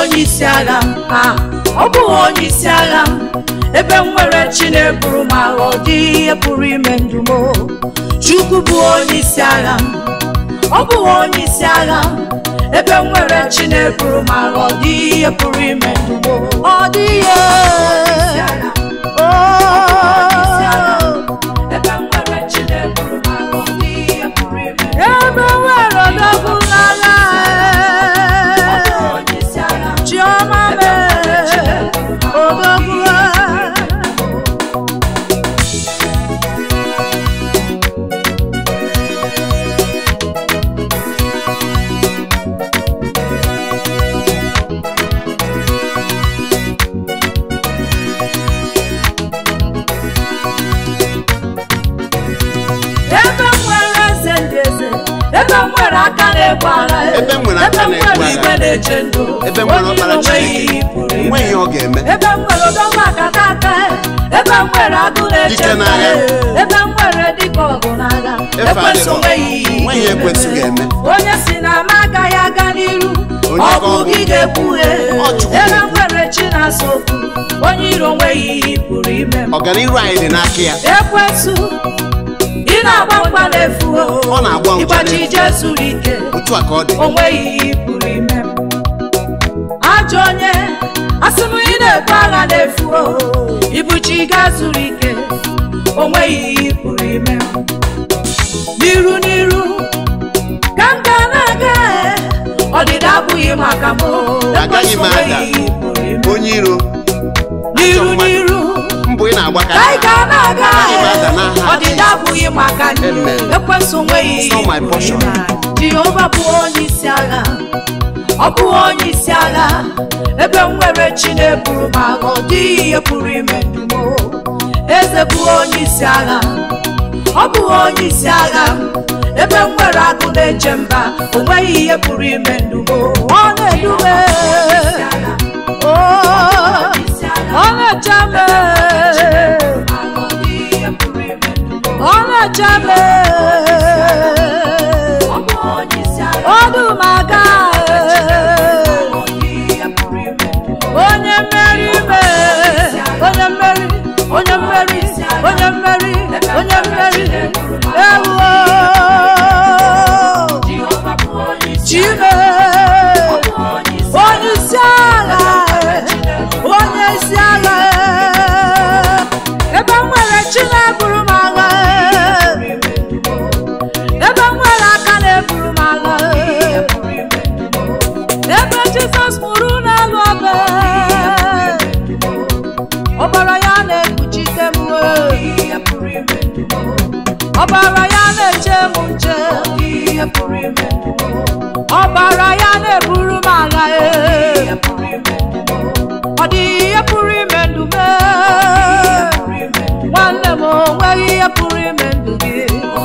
onye isi agha m ha ọ bụghị onye isi agha m ebe m nwere chi na-eburu m agha ọ dịghị ihe pụrụ ime ndụ m o. chukwu bụ onye isi agha m ọ bụghị onye isi agha m ebe m nwere chi na-eburu m agha ọ dịghị ihe pụrụ ime ndụ m o. ọ dịghị ihe ebe m nwere chi na-eburu m agha ọ dịghị ihe pụrụ ime ndụ m o. ebe nwere odogwu n'ala chiọma mere odogwu ebe m nwere eze ndị eze ebe m nwere aka na-egbu agha Ebe m nwere aka ebe m na-egbu nwere agha. igwe na-eche ndụ ebe m nwere onye ọkpara iro nweghị Chineke ihe pụrụ ime. nweghị ihe ọ ga-eme ebe m nwere odogwu akata aka ebe m nwere agụ na-eche Dike nta n'agha. ebe m nwere dịka ọgụ n'agha Efe ekwensu adịrọ. nweghị ihe nweghị ihe ekwensu ga-eme onye si na m agaghị aga n'iru Onye ọ ka bụ ọ bụ? gị ga-ekwughe Ọ Chukwu ebe m ga-ekwu. nwere chi na-asa okwu onye iro nweghị ihe pụrụ ime m ọganiru anyị dị n'aka ya ekwensu ị na-agba mgba n'efu Ọ na-agba mgba ịgbachi n'efu. ije zuru ike otu a ka ọ dị o nweghị ihe ị pụrụ ime m ajọ onye asị m ị na-ebu agha n'efu ibuchi ga zuru ike o nweghị ihe ị pụrụ ime m n'iru n'iru ka m ga na-aga ọdịda abụghị maka m Agaghị m Ekwensu ada. nweghị ihe ị pụrụ ime m. onye iro n'iru mmadụ. n'iru mbụ ị na-agba ka ka anyị ga na-aga Agaghị m ada n'aha ọdịda abụghị maka ndị Amen. ekwensu nweghị It's not my portion. jehova bụ onye isi agha ọ bụghị onye isi agha ebe m nwere chi na-eburu m agha ọ dịghị ihe pụrụ ime ndụ m o. eze bụ onye isi agha ọ bụghị onye isi agha ebe m nwere agụ na-eche mba o nweghị ihe pụrụ ime ndụ m o. ọ na-edube o ọ na-eche m ọ na-eche m ọdụmaga onye mmeri ime onye mmeri onye mmeri onye mmeri onye mmeri ewuo chime onye isi agha onye isi agha ebe m nwere chi na-eburu m agha ebe m nwere aka na-eburu m agha ebe jizọs mụrụ n'elu obe ọbara ya na-ekpuchite m ọbara ya na-eche m nche ọbara ya na-eburu m agha e ọ dịghị ihe pụrụ ime ndụ m nwanne m o nweghị ihe pụrụ ime ndụ gị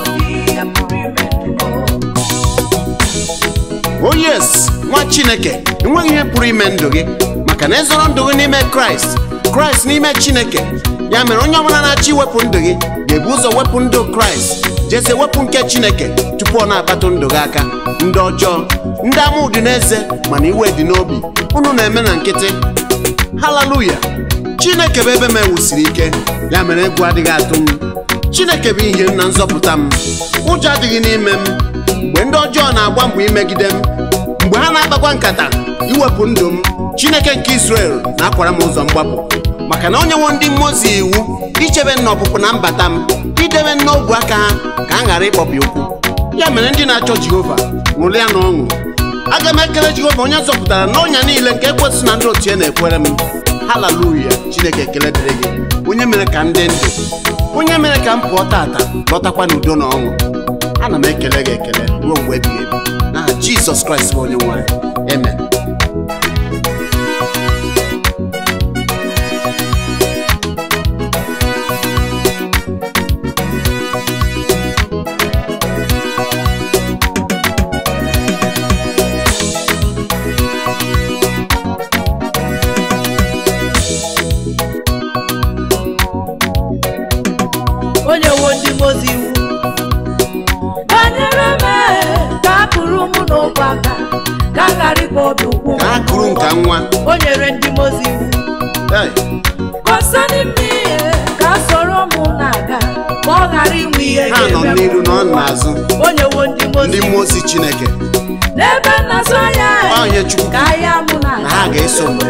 o yes nwa chineke enweghị ihe pụrụ ime ndụ gị maka na ịzọrọ ndụ gị n'ime kraịst kraịst n'ime chineke ya mere onye ọbụla na-achọ iwepụ ndụ gị ga-ebu ụzọ wepụ ndụ kraịst jeze wepụ nke chineke tupu ọ na-akpatụ ndụ gị aka ndị ọjọọ ndị ama ụdị n'eze mana iwe dị n'obi unu na-eme na nkịtị haleluya chineke bụ ebe m ewusiri ike ya mere egwu adịghị atụ m chineke bụ ihe m na nzọpụta m ụjọ adịghị n'ime m mgbe ndị ọjọọ na-agba mbọ imegide m mgbe ha na-akpakwa nkata iwepụ ndụ m chineke nke israel na-akwara m ụzọ mgbapụ maka na onye nwe ndị mmụọ ozi iwu ichebe nna ọpụpụ na mbata m idebe n'obu aka ha ka a ghara ịkpọbi ụkwụ ya mere ndị na-achọ jehova ṅụrụ ya na ọṅụ aga m ekele jehova onye zọpụtara n'ọnya niile nke ekwesị na ndị otu ya na-ekwere m haleluya chineke ekele dịrị gị onye mere ka m dị ndụ onye mere ka m pụọ tata lọtakwa n'udo na ọṅụ ana m ekele gị ekele ruo mgbe ebighị ebi n'aha jizọs kraịst bụ onye nwanyị amen onye wo ndị mozi iwu banyere m ka a kụrụ mụ n'ụkwụ aka ka a ghara ịkpọ obi ụkwụ ka akụrụ nka nwa o nyere ndị mozi iwu Hey, concerning me ka a soro mụ na-aga ka ọ ghara inwe ihe ha nọ ga-eme n'iru m. na ọ n'azụ o nyewo ndị mozi ndị iwu mmụọ ozi chineke n'ebe nnazụ anya Ọ ihe Chukwu ka ahịa mụ na na ha ga-eso m.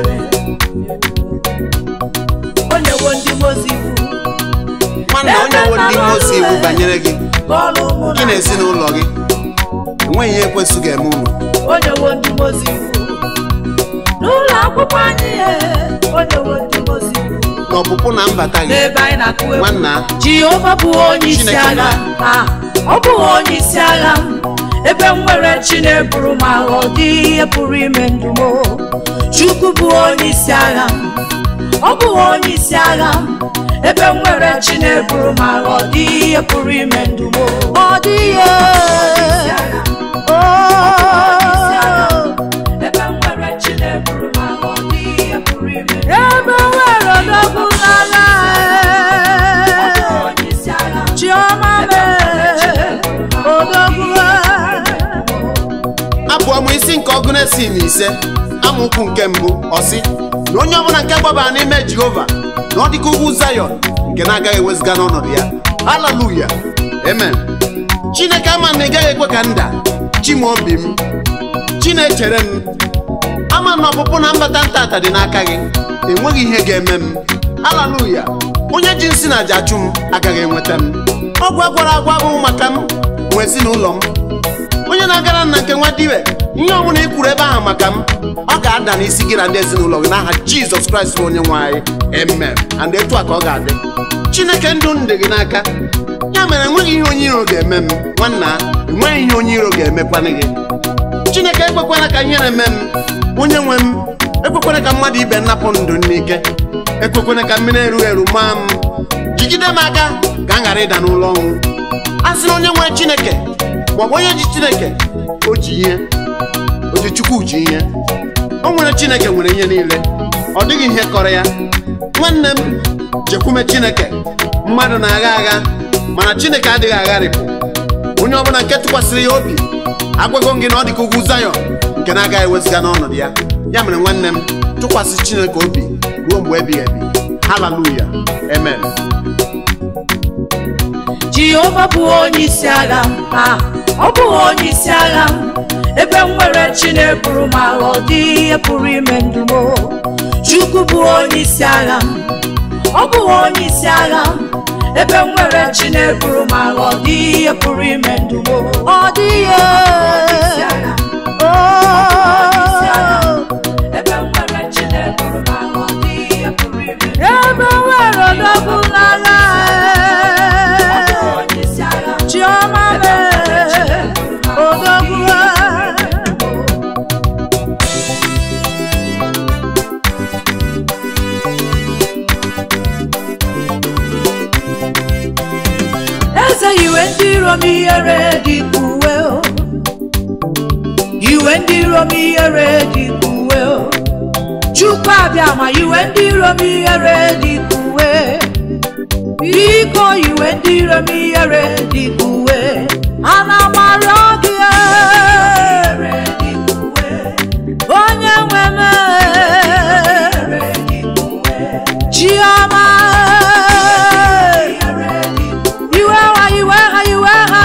o nyewo ndị mozi iwu nwanna onye nwe ndị mmụọ ozi iwu banyere gị ka ọlụ mụ gị na ezinụlọ gị enweghị ihe ekwesị ga-eme unu o nyewo ndị mozi iwu n'ụlọ akwụkwọ anyị o nyewo ndị mozi iwu n'ọpụpụ na mbata gị n'ebe anyị na-akụ egwu nwanna jehova bụ onye isi Chineke agha ha ọ bụghị onye isi agha m ebe m nwere chi na-eburu m agha ọ dị ihe pụrụ ime ndụ m chukwu bụ onye isi agha m ọ bụghị onye isi agha m ebe m nwere chi na-eburu m agha ọ dị ihe pụrụ ime ndụ m ọ dị ihe ebe m nwere chi na-eburu m agha ọ dị ihe pụrụ ime ndụ m ebe nwere odogwu n'agha onye isi agha m chiọma mee odogwu abụọ m isi nke ọgụ na-esi na ise amaokwu nke mbụ ọsị na onye ọbụla nke gbabara n'ime jehova na ọ dịka ugwu zayọn nke na-agaghị ewezụga n'ọnọdụ ya haleluya amen chineke ama na ị gaghị ekwe ka nda chi m obi m chi na-echere m ama na ọpụpụ na mbata ntata dị n'aka gị enweghị ihe ga-eme m haleluya onye ji nsị na aja achụ m agaghị enweta m ọgwụ agwara agwa bụ maka m nwe ezinụlọ m onye na-agara nna nke nwa dibe ihe ọbụla ị kwuru ebe ahụ maka m ọ ga-ada n'isi gị na ndị ezinụlọ gị n'aha jizọs kraịst bụ onye nwe anyị amen and etu a ka ọ ga-adị chineke ndụ m dị gị n'aka ya mere enweghị ihe onye iro ga-eme m nwanna enweghị ihe onye iro ga-emekwana gị chineke ekwekwala ka ihe na-eme m onye nwe m ekwekwala ka mmadụ ibe nnapụ ndụ m n'ike ekwekwala ka mmiri erughị eru maa m jigide m aka ka m ghara ịda n'ụlọ ọnwụ a sị na onye nwere chineke maọbụ onye ji chineke o ji ihe o ji chukwu ji ihe o nwere chineke nwere ihe niile ọ dịghị ihe kọrọ ya nwanne m chekwume chineke mmadụ na-agha agha mana chineke adịghị agharịpụ onye ọbụla nke tụkwasịrị ya obi agwago m gị na ọ dị ka ugwu zayọn nke na-agaghị ewezụga n'ọnọdụ ya ya mere nwanne m tụkwasị chineke obi ruo mgbe ebighị ebi haleluya amen jehova bụ onye isi agha m ha ọ bụghị onye isi agha m ebe m nwere chi na-eburu m agha ọ dị ihe pụrụ ime ndụ m chukwu bụ onye isi agha m ọ bụghị onye isi agha m ebe m nwere chi na-eburu m agha ọ dị ihe pụrụ ime ndụ m ọ dị ihe ebe m nwere chi na-eburu m agha ọ dị ihe pụrụ ime ndụ m ebe nwere odogwu n'agha onye isi agha m chiọma mee odogwu eze iwe ndị iro m ihere dị ka uwe o. iwe ndị iro m ihere dị ka uwe o. chukwu abịa ma iwe ndị iro m ihere dị ka uwe biko iwe ndị iro m ihere dị ka uwe ana m arịọ gị onye nwe m chiọma iwe ha iwe ha iwe ha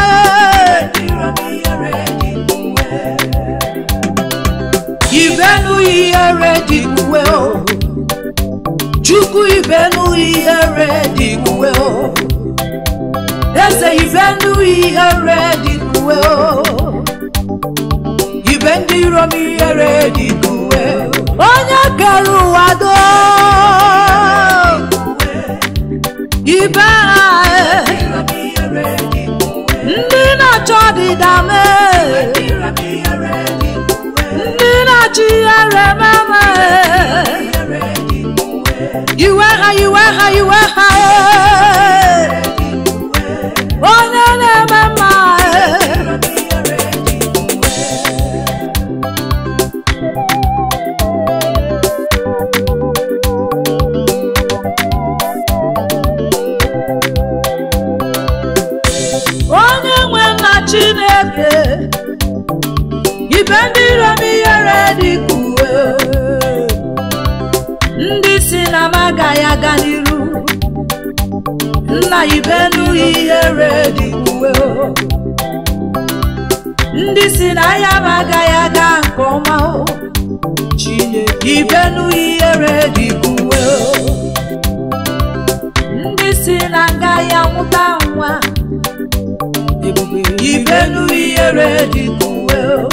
ibenu ihere dị ka uwe o chukwu ibenu ihere dị ka uwe o eze ibenu ihere dị ka uwe o ibe ndị iro m ihere dị ka uwe onye kere ụwa do ibe ha ndị na-achọ ọdịda mee ndị na-achọ ihere meme iwe ha iwe ha iwe ha onye na-eme mma onye nwe nna chineke ibe ndị iro m ihere dị ka uwe si na m agaghị aga n'iru nna ibenu ihere dị uwe o. ndị si na ahịa m agaghị aga nke ọma o chineke ibenu ihere dị uwe o. ndị si na ngaghị amụta nwa ebube ibenu ihere dị uwe o.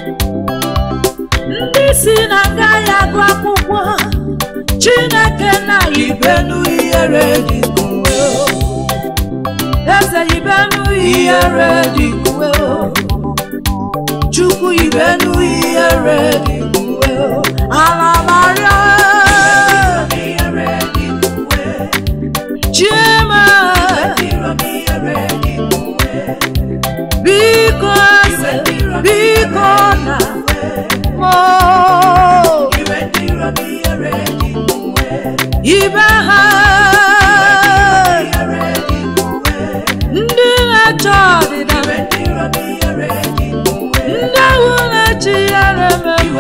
ndị si na ngaghị agụ akwụkwọ chineke na ibenu ihere dị uwe o. eze ibenu ihere dị uwe o. chukwu ibenu ihere dị uwe o. ala maria chiema biko eze biko na mo ibe ha ndị na-achọ ọdịda ndị ahụ na-echi ihere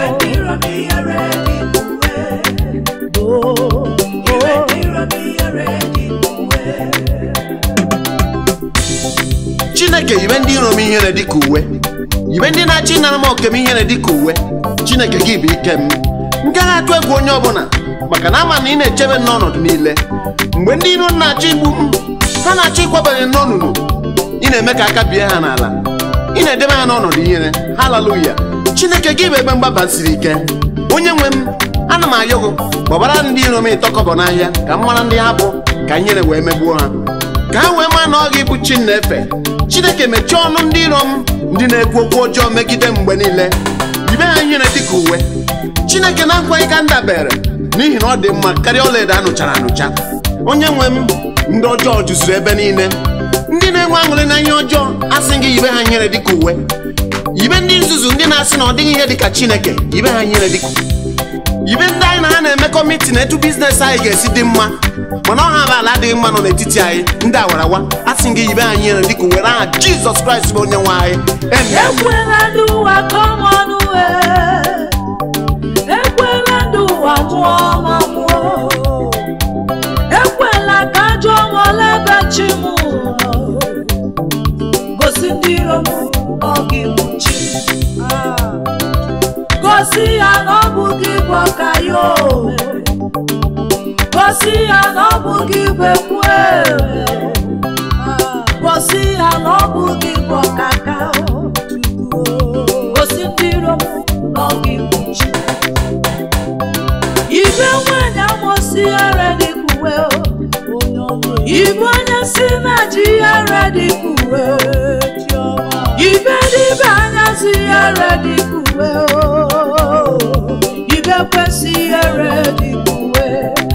chineke yibe ndị iro m ihere dịka uwe yibe ndị na-achọ ịnara m oke m ihere dịka uwe chineke gị bụ ike m m gaghị atụ egwu onye ọbụla maka na ama na ị na-echebe m n'ọnọdụ niile mgbe ndị iro m na-achọ igbu m ha na-achọ ịkwabanye m n'ọnụnụ ị na-eme ka aka bie ha n'ala ị na-edebe ha n'ọnọdụ ihere haleluya chineke gị bụ ebe mgbaba siri ike onye nwe m ana m ayọ gị gbabara ndị iro m ịtọkọbọ n'ahịa ka m mara ndị ha bụ ka ihere wee megbuo ha ka ha wee maa na ọ gị bụ chi na-efe chineke mechie ọnụ ndị iro m ndị na-ekwu okwu ọjọọ megide m mgbe niile yibe ha ihere dịka uwe chineke na-akwaghị ka m dabere n'ihi na ọ dị mma karịa ọlaedo a nụchara anụcha onye nwe m ndị ọjọọ juzuru ebe niile ndị na-enwe aṅụrị na ihe ọjọọ asị gị yibe ha ihere dịka uwe yibe ndị nzuzu ndị na-asị na ọ dịghị ihe dịka chineke yibe ha ihere dịka yibe ndị anyị na ha na-emekọ mitin etu biznes anyị ga-esi dị mma mana ọha bụ ala adịghị mma nọ n'etiti anyị ndị awarawa asị gị yibe ha ihere dịka uwe n'aha jizọs kraịst bụ onye nwe anyị amen ekwela ndị ụwa kọma ọnụ ekwela ndị ụwa mụọ ma mụọ ekwela ka ajọ nwale ebe chi m nọ gosi ndị iro m ọ gị bụ chi Ah. gosi ya na ọ bụ gị bụ ọka ya o gosi ya na ọ bụ gị bụ ekwu gosi ya na ọ bụ gị bụ ọkaka o. gosi ndị iro m na ọ gị bụ chi ibe nwanyị amosi ara dị ka uwe o. ibe onye si na ji ara dị ka uwe ibe dịbe anya si ara dị ka uwe o. ibe kwesị ara dị ka uwe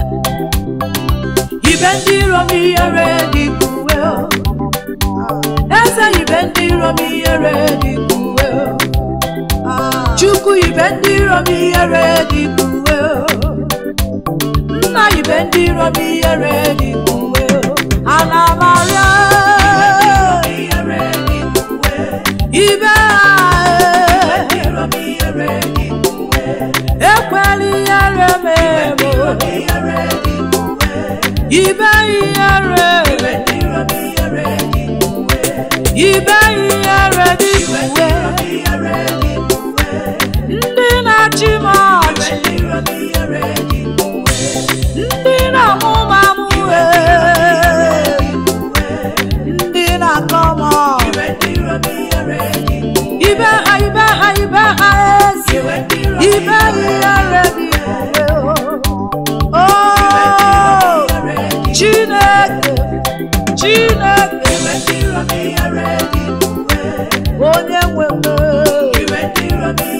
ibe ndị iro m ihere dị ka uwe o. eze ibe ndị iro m ihere dị ka uwe o. chukwu ibe ndị iro m ihere dị ka uwe o. nna ibe ndị iro m ihere dị ka uwe o. ana m arịọ ibe ha ekwela ihere m eme ibe ihere ibe ihere dị ka uwe ndị na-achị m ọchị ndị na-amụ m amụ ndị na-akọ m ọchị ibe ha ibe ha ibe ha ezi ibe ihere dị ka uwe o chineke chineke onye nwe m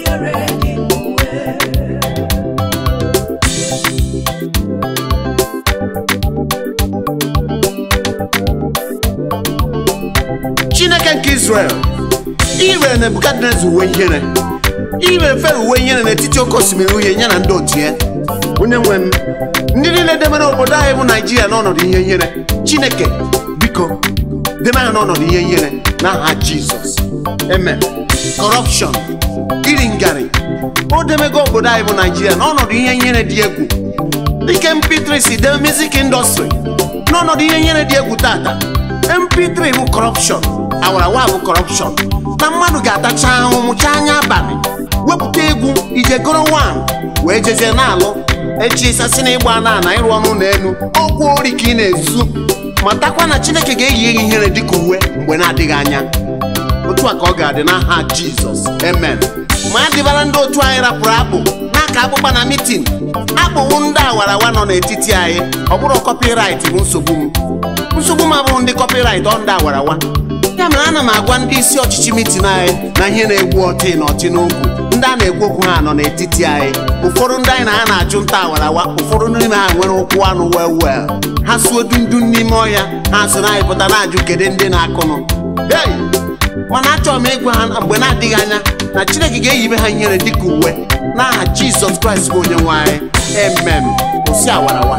chineke nke israel ire nebukadneza uwe ihere ire fere uwe ihere n'etiti oke osimiri uhie ya na ndị otu ya onye nwe m ndị niile debere obodo anyị bụ naijiria n'ọnọdụ ihe ihere chineke biko debe ha n'ọnọdụ ihe ihere n'aha jizọs amen kọrọpshọn iri ngarị o demego obodo anyị bụ naijiria n'ọnọdụ ihe ihere dị egwu dịka mp3 si dee music industry n'ọnọdụ ihe nyere dị egwu tata mp3 bụ corruption awarawa bụ corruption na mmadụ ga-atacha ahụ mụcha anya abalị wepụta egwu ije goro wan wee jezie na-alụ echi ịsasị na ịgba na na ịrụ ọrụ n'elu ọgwụ ori ka ị na-ezu matakwa na chineke ga-eyi gị ihere dịka uwe mgbe na-adịghị anya otu a ka ọ ga-adị n'aha jizọs amen ma adịbara ndị otu anyị rapụrụ akpụ n'aka akpụkpa na mitin akpụwu ndị awarawa nọ n'etiti anyị ọ bụrụ kọpịrait bụ nsogbu m nsogbu m abụrụ ndị kọpịrait ọ ndị awarawa ya mere ana m agwa ndị isi ọchịchị mitin anyị na ihe na-egwu ọtị na ọtị n'okwu ndị a na-egwu okwu ha nọ n'etiti anyị ụfọdụ ndị anyị na ha na-achụ nta awarawa ụfọdụ n'ime ha nwere ụkwụ anụ wel wel ha suo dundun n'ime ọhịa ha so na anyị pụta na-ajụ kedu ndị na-akụnụ hey! mana achọrọ m ịgwa ha na mgbe na-adịghị anya na chineke ga-eyibe ha ihere dịka uwe n'aha jizọs kraịst bụ onye nwe anyị emem osi awarawa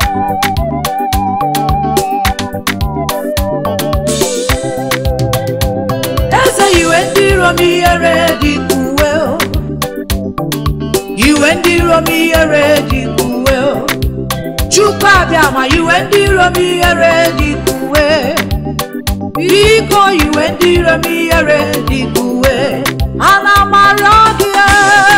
eze iwe ndị iro m ihere dị ka uwe o. iwe ndị iro m ihere dị ka uwe o. chukwu abịa ma iwe ndị iro m ihere dị ka uwe biko iwe ndị iro m ihere dị ka uwe ana m arịọ gị ee.